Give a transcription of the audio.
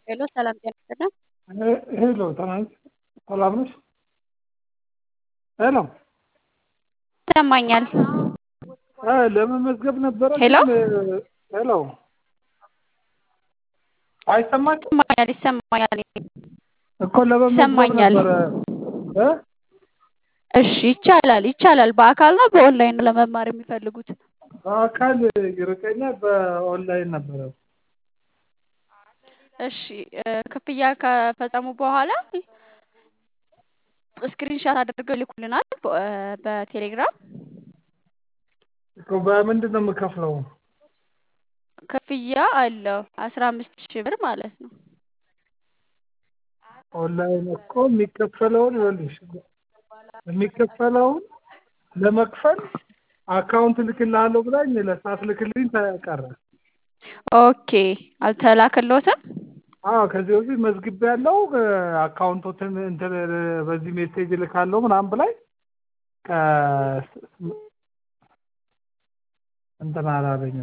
ሄሎ ሰላም ጤና ይስጥልን። ሄሎ ትናንት ሰላም ነሽ? ሄሎ ይሰማኛል። ለመመዝገብ ነበረ። ሄሎ ግን- ሄሎ አይሰማችም ይሰማኛል ይሰማኛል። እኮ ለመመዝገብ ይሰማኛል። ነበረ እ እሺ ይቻላል ይቻላል። በአካል ነው በኦንላይን ነው ለመማር የሚፈልጉት? በአካል ይርቀኛል፣ በኦንላይን ነበረ። እሺ እ ክፍያ ከፈጸሙ በኋላ ስክሪንሻት አድርገው ይልኩልናል በ- እ በቴሌግራም እኮ በምንድን ነው የምከፍለው? ክፍያ አለው አስራ አምስት ሺህ ብር ማለት ነው። ኦንላይን እኮ የሚከፈለውን ይኸውልሽ የሚከፈለውን ለመክፈል አካውንት ልክልሃለሁ ብላኝ ለሰዓት ልክልኝ ተቀረ። ኦኬ አልተላከሎትም? አዎ ከዚህ በፊት መዝግቤ ያለው አካውንቶትን እንትን በዚህ ሜሴጅ ልካለሁ ምናምን ብላኝ ከ- እንትን አላለኝም።